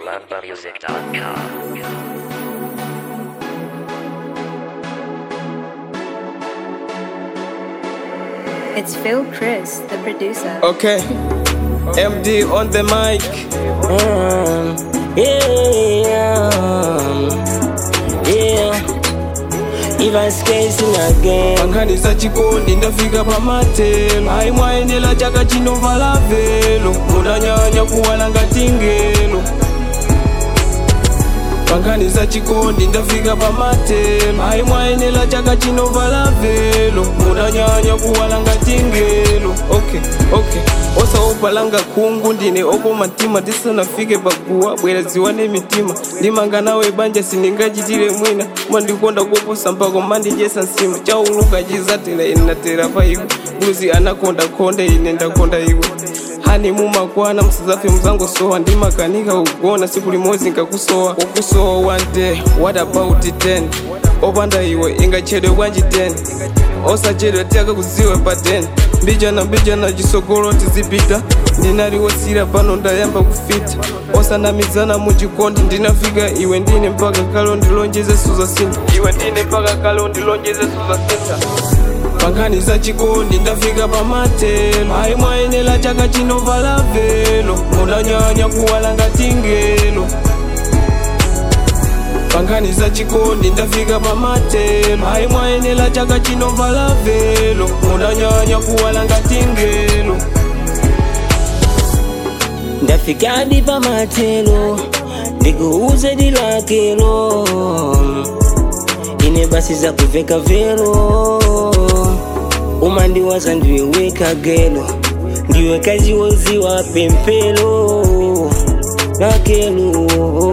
MambaMusic.com. It's Phil Chris, the producer. Okay. MD on the mic. Mm, yeah, yeah. Even skacing again. Panganiza chikondi ndafika pamatelo aimwaenela chaka chinovala velo munanyanya kuwala ngati ngelo panganiza chikondi ndafika pamatelo aimwaenela chaka chinovala velo munanyanya kuwala ngati ngelo okay okay osaupalanga khungu ndine oko matima tisanafike paguwa bwera ziwane mitima ndimanga nawe banja sindingachitire mwina mandikonda koposa mpako mandijesa nsima chauluka chizatera ine natera pa iwe bluzi anakonda konda ine ndakonda iwe hani mumakwana msizafe mzangosowa ndimakanika kugona siku limodzi nkakusowa kukusowa one day what about 10 opanda iwe ingachedwe bwanji 10 osachedwe tiyaka kuziwe pa 10 mbijana mbijana chisogolo tizipita ndinaliwosira pano ndayamba kufita osanamizana muchikondi ndinafika iwe ndine mpaka kalo ndilonjeze suzasinta iwe ndine mpaka kalo ndilonjeze suzasinta panganiza chikondi ndafika pamatelo aimwaenela chaka chinovala velo munanyanya kuwala ngati ngelo panganiza chikondi ndafika pamatelo aimwaenela chaka chinovala velo munanyanya kuwala ngati ngelo ndafika hadi pamatelo ndikuuze dilakelo ine basi za kuveka vero umandiwaza ndiweweka gelo ndiwe kazi woziwa pempelo nakelo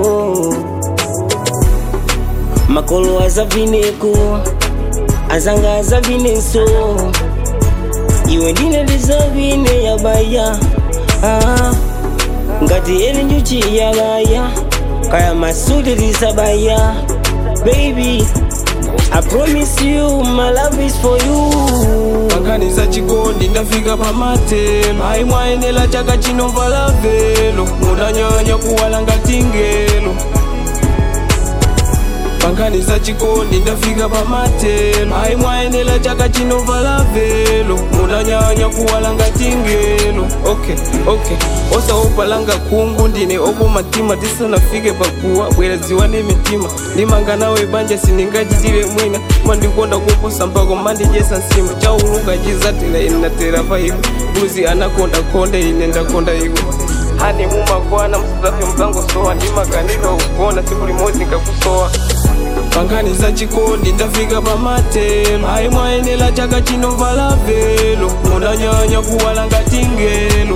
makolo azavineko azanga azavinenso iwe ndine ndizavine yabaya ah. ngati eli njuchi yabaya kaya masudi lisabaya baby i promise you my love is for you panganiza chikondi ndafika pamatelo aimwaenela chaka chinovala velo munanyanya kuwala ngati ngelo panganiza chikondi ndafika pamatelo aimwaenela chaka chinovala velo munanyanya kuwala ngati ngelo okay okay osaupalanga khungu ndine oko matima tisanafike paguwa bwera ziwane mitima ndimanga nawe banja sindingachitire mwina mandikonda koposa mpako mandijesa nsima chauluka chizatera ine natera pa iwe bluzi anakonda konda ine ndakonda iwe hani mumakwana msizafe mzangosowa ndimakanika kugona siku limodzi nkakusowa panganiza chikondi ndafika pamatelo aimwaenela chaka chinovala velo munanyanya kuwala ngati ngelo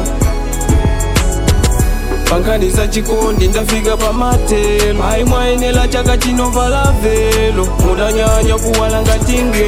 panganiza chikondi ndafika pamatelo aimwaenela chaka chinovala velo munanyanya kuwala ngati ngelo